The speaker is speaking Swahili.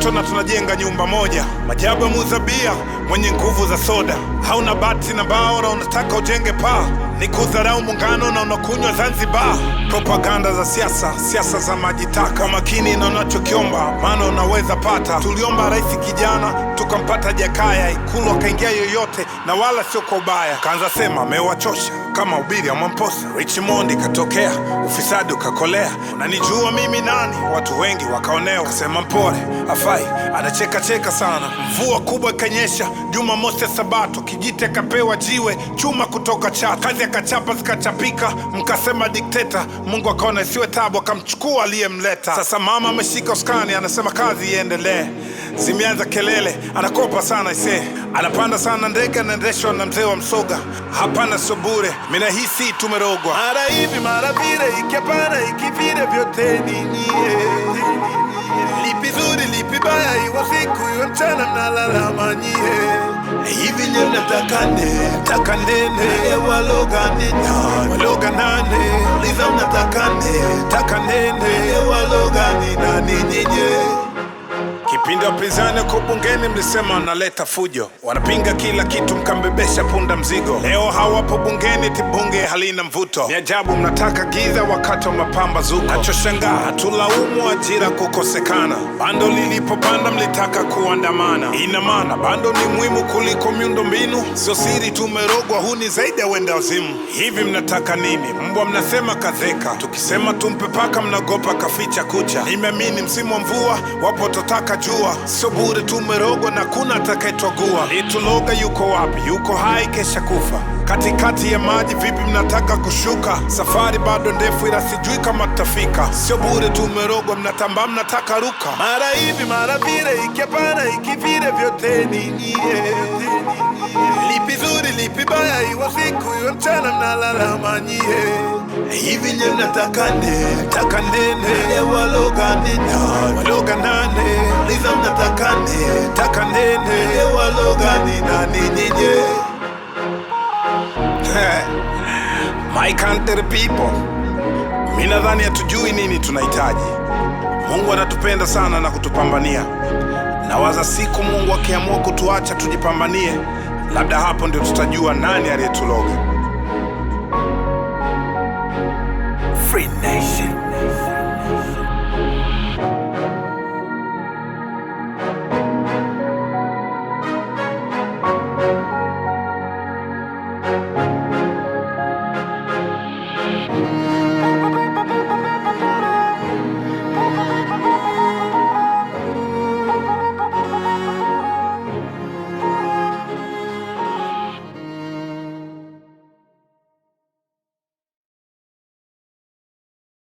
jasho na tunajenga nyumba moja. Majabu ya muzabia mwenye nguvu za soda, hauna bati na bao na unataka ujenge paa, ni kudharau muungano na unakunywa Zanzibar. Propaganda za siasa, siasa za majitaka, makini na unachokiomba, maana unaweza pata. Tuliomba rais kijana, tukampata Jakaya, Ikulu akaingia yoyote, na wala sio kwa ubaya. Kaanza sema amewachosha kama ubiri ya Mwamposa. Richmond katokea, ufisadi ukakolea, unanijua mimi nani? Watu wengi wakaonewa, kasema mpole afai, anacheka cheka sana. Mvua kubwa ikanyesha, Jumamosi ya Sabato, Kijiti akapewa jiwe chuma kutoka Chato, kazi akachapa zikachapika, mkasema dikteta. Mungu akaona isiwe tabu, akamchukua aliyemleta. Sasa mama ameshika uskani, anasema kazi iendelee. Zimeanza kelele, anakopa sana ise, anapanda sana ndege, anaendeshwa na mzee wa Msoga. Hapana, sio bure, mina hisi tumerogwa. mara hivi mara vile, ikipana ikivile, vyote ni nyie. Lipi zuri lipi baya, iwe siku iwe mchana, mnalalama nyie. Hivi nye mnataka nne, taka nene, waloga nene, waloga nane, liza mnataka nne, taka nene, waloga ni nani nyinyi? Kipindi wapinzani wako bungeni mlisema wanaleta fujo, wanapinga kila kitu, mkambebesha punda mzigo. Leo hawapo bungeni, ti bunge halina mvuto. Ni ajabu mnataka giza wakati wa mapambazuko. Nachoshangaa hatulaumu ajira kukosekana, bando lilipopanda mlitaka kuandamana. Ina maana bando ni muhimu kuliko miundo mbinu? Sio siri tumerogwa, huu ni zaidi ya wenda wazimu. Hivi mnataka nini? Mbwa mnasema kazeka, tukisema tumpe paka mnagopa kaficha kucha. Nimeamini msimu wa mvua wapo totaka jua, sio bure tumerogwa na kuna atakayetwagua. Lituloga yuko wapi? Yuko hai kesha kufa katikati ya maji. Vipi mnataka kushuka? Safari bado ndefu, ila sijui kama tutafika. Sio bure tumerogwa, mnatambaa, mnataka ruka. mara hivi mara vile, ikipana ikivile, vyote ni nyie. Lipi zuri lipi baya, iwe siku iwe mchana, mnalalama nyie. Hivi nye mnataka nne, taka nene, waloga nene, waloga nane, liza mnataka nne, taka nene, waloga ni nani nyinyi? My country people, mi nadhani hatujui nini tunahitaji. Mungu anatupenda sana na kutupambania. Nawaza siku Mungu akiamua kutuacha tujipambanie, labda hapo ndio tutajua nani aliyetuloga. Free Nation.